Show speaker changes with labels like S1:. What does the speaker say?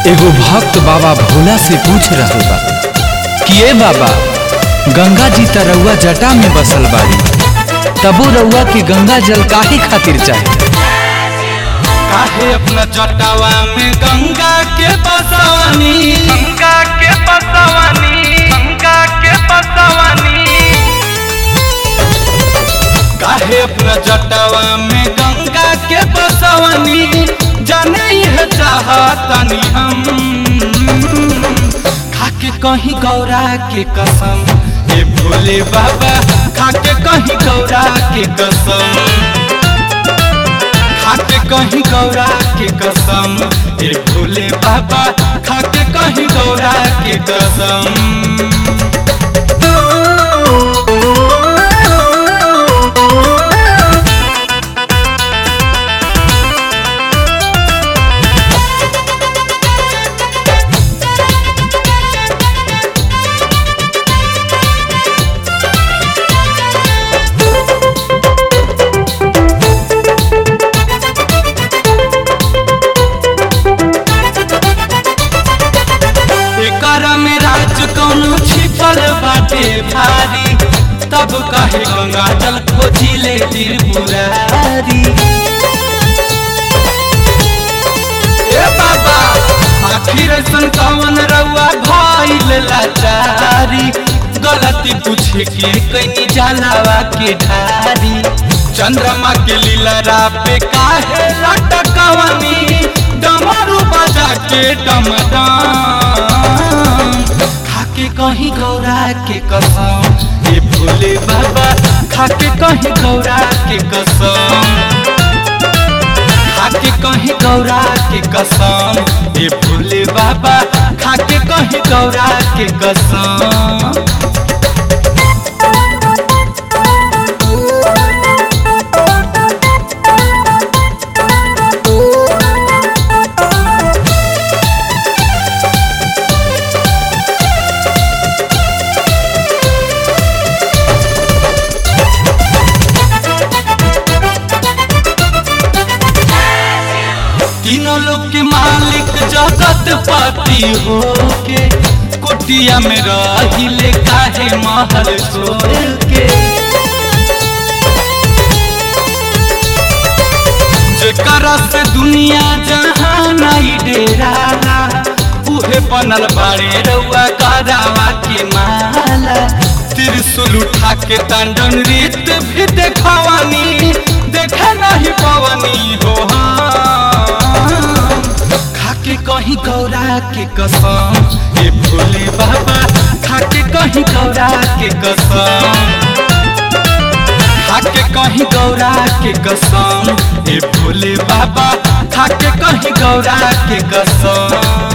S1: एगो भक्त बाबा भोला से पूछ रहल बा कि ए बाबा गंगा जी त रउआ जटा में बसल बाड़ी तबो रउआ के गंगा जल काहे खातिर चाही
S2: काहे अपना जटावा में गंगा के बसवानी गंगा के बसवानी गंगा के बसवानी काहे अपना जटावा में गंगा के बसवानी जाने यह चाहतनी हम खाके कहीं गौरा के कसम ए भोले बाबा खाके कहीं गौरा के कसम खाके कहीं गौरा के कसम ए भोले बाबा खाके कहीं गौरा के कसम एकर में राज कौनो छिपल बाटे भारी तब काहे गंगा जल खोजिले त्रिपुरारी ए बाबा आखिर ऐसन कवन रउआ भइल लाचारी गलती पूछे के कहीं जलावा के ढारी चंद्रमा के लीला पे काहे लटकवनी डमरू बजा के डमडम खाके कहीं गौरा के कसम ए भोले बाबा खाके कहीं गौरा के कसम खाके कहीं गौरा के कसम ए भोले बाबा खाके कहीं गौरा के कसम तीनों लोग के मालिक जगत पति हो के कुटिया में रहिले काहे महल छोड़ के जेकरा से दुनिया जहां नहीं डेराला उहे बनल बाड़े रउआ करावा के माला त्रिशूल उठा के तांडन रीत भी देखवानी देखे नहीं पवनी हो हम। खाके कहीं गौरा के कसम ए भोले बाबा खाके कहीं गौरा के कसम खाके कहीं गौरा के कसम ए भोले बाबा खाके कहीं गौरा के कसम